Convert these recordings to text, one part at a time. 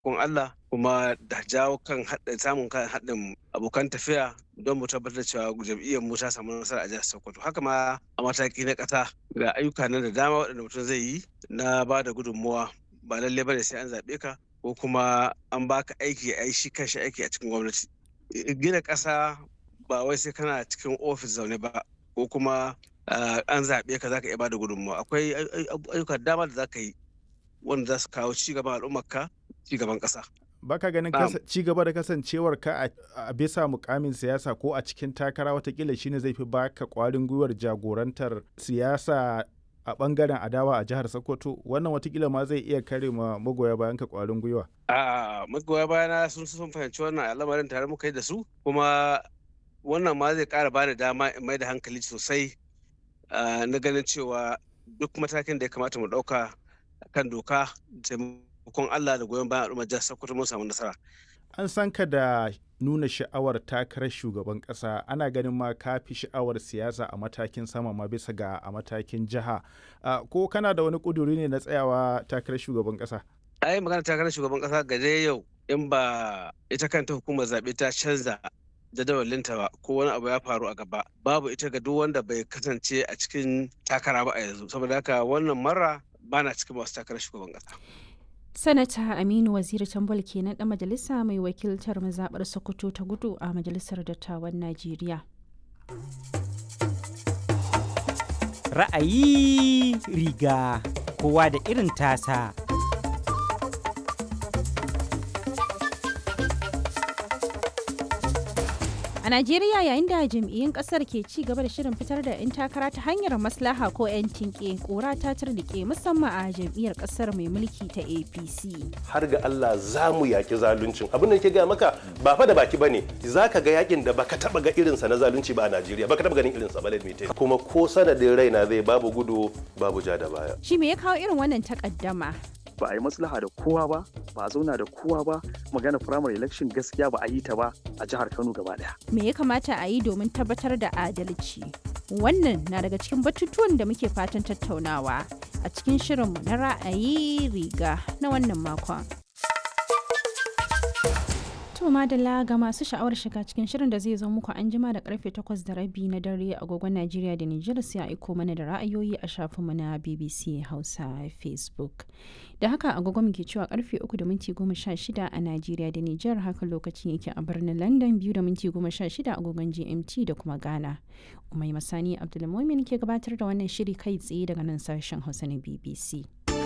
kun Allah kuma da jawo kan samun kan haɗin abokan tafiya don mu tabbatar cewa jam'iyyar mu ta samu nasara a jihar Sokoto haka ma a mataki na ƙasa ga ayyuka nan da dama waɗanda mutum zai yi na ba da gudunmuwa ba lallai bane sai an zaɓe ka ko kuma an baka aiki a shi kanshi aiki a cikin gwamnati gina ƙasa ba wai sai kana cikin ofis zaune ba ko kuma an zaɓe ka zaka iya ba da gudunmuwa akwai ayyuka dama da zaka yi wanda za su kawo ci gaban al'ummarka ci gaban ƙasa baka ganin ci gaba da kasancewar ka a bisa mukamin siyasa ko a cikin takara watakila shine zai fi baka kwarin gwiwar jagorantar siyasa a bangaren adawa a jihar Sokoto wannan watakila ma zai iya kare ma magoya bayan ka kwarin gwiwa. A magoya bayana sun sun fahimci wannan al'amarin tare muka yi da su kuma wannan ma zai kara bani dama in mai da hankali sosai na ganin cewa duk matakin da ya kamata mu dauka kan doka taimakon Allah da goyon bayan al'ummar jihar Sokoto mun samu nasara. An san ka da nuna sha'awar takarar shugaban kasa ana ganin ma ka fi sha'awar siyasa a matakin sama ma bisa ga a matakin jiha ko kana da wani kuduri ne na tsayawa takarar shugaban kasa ai magana takarar shugaban kasa ga dai yau in ba ita kanta hukumar zaɓe ta canza jadawalinta ba ko wani abu ya faru a gaba babu ita ga duk wanda bai kasance a cikin takara ba a yanzu saboda haka wannan mara bana cikin masu takarar shugaban kasa sanata aminu waziri tambol kenan dan majalisa mai wakiltar mazaɓar sokoto ta gudu a majalisar dattawan najeriya ra'ayi riga kowa da irin tasa A Najeriya yayin da jam'iyyun kasar ke ci gaba da shirin fitar da 'yan takara ta hanyar maslaha ko 'yan tinke kora ta turnike musamman a jam'iyyar kasar mai mulki ta APC. Har ga Allah za mu yaki zaluncin. Abin da ke ga maka ba fa da baki bane. Za ka ga yakin da baka taba ga irinsa na zalunci ba a Najeriya. Baka taba ganin irinsa ba limite. Kuma ko sanadin raina zai babu gudu babu ja da baya. Shi me ya kawo irin wannan takaddama? ba a yi maslaha da kowa ba ba a zauna da kowa ba magana primary election gaskiya ba a yi ta ba a jihar kano gaba daya me ya kamata a yi domin tabbatar da adalci wannan na daga cikin batutuwan da muke fatan tattaunawa a cikin shirinmu na ra'ayi riga na wannan makon To madalla ga masu sha'awar shiga cikin shirin da zai zo muku an jima da karfe 8 da rabi na dare agogon Najeriya da Nijar sai a aiko mana da ra'ayoyi a shafinmu na BBC Hausa Facebook. Da haka agogon muke cewa karfe 3 da minti 16 a Najeriya da Nijar haka lokacin yake a birnin London 2 da minti 16 agogon GMT da kuma Ghana. Umai Masani Abdulmumin ke gabatar da wannan shiri kai tsaye daga nan sashen Hausa na BBC.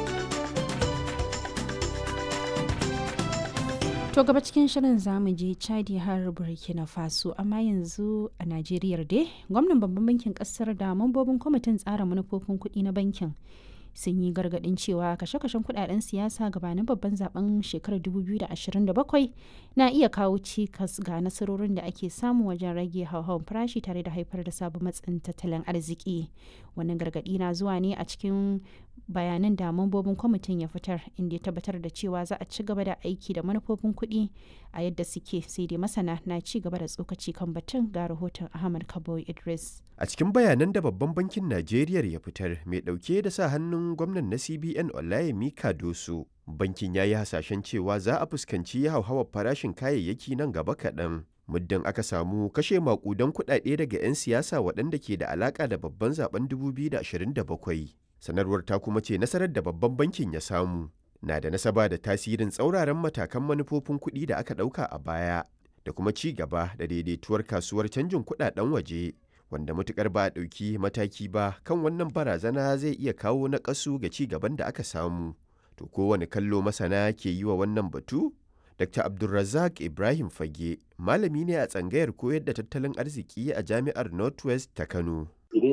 To gaba cikin shirin zamu je Chadi har Burkina Faso amma yanzu a Najeriya dai gwamnan babban bankin kasar da mambobin kwamitin tsara manufofin kuɗi na bankin sun yi gargaɗin cewa kashe-kashen kuɗaɗen siyasa gabanin babban zaben shekarar 2027 na iya kawo cikas ga nasarorin da ake samu wajen rage hauhawar farashi tare da haifar da sabon matsin tattalin arziki wannan gargaɗi na zuwa ne a cikin bayanan da mambobin kwamitin ya fitar inda ya tabbatar da cewa za a ci gaba da aiki da manufofin kuɗi a yadda suke sai dai masana na ci gaba da tsokaci kan batun ga rahoton ahmad kabo idris a cikin bayanan da babban bankin najeriya ya fitar mai ɗauke da sa hannun gwamnan na cbn olayemi kadoso bankin ya yi hasashen cewa za a fuskanci hauhawar farashin kayayyaki nan gaba kaɗan muddin aka samu kashe makudan kuɗaɗe daga 'yan siyasa waɗanda ke da alaƙa da babban zaben 2027 sanarwar ta kuma ce nasarar da babban bankin ya samu na da nasaba da tasirin tsauraran matakan manufofin kuɗi da aka ɗauka a baya da kuma ci gaba da daidaituwar kasuwar canjin kuɗaɗen waje wanda matukar ba a ɗauki mataki ba kan wannan barazana zai iya kawo naƙasu ga ci gaban da aka samu to kowane kallo masana ke yi wa wannan batu Dr. Abdulrazak Ibrahim Fage malami ne a tsangayar koyar da tattalin arziki a jami'ar Northwest ta Kano.